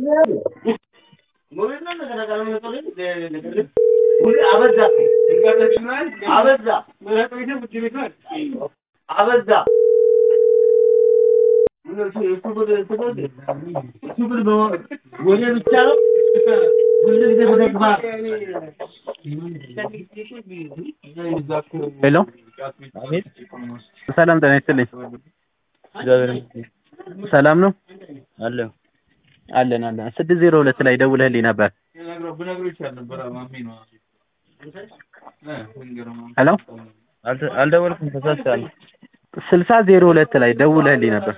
አበዛ ወደ ብቻ ነው ሁሉ ጊዜ በተግባር ሄሎ ሰላም ጤና ይስጥልኝ። ሰላም ነው አለሁ አለን አለን። ስድስት ዜሮ ሁለት ላይ ደውለህልኝ ነበር። ሄሎ አልተ- አልደወልኩም ተሳስቻለሁ። ስልሳ ዜሮ ሁለት ላይ ደውለህልኝ ነበር።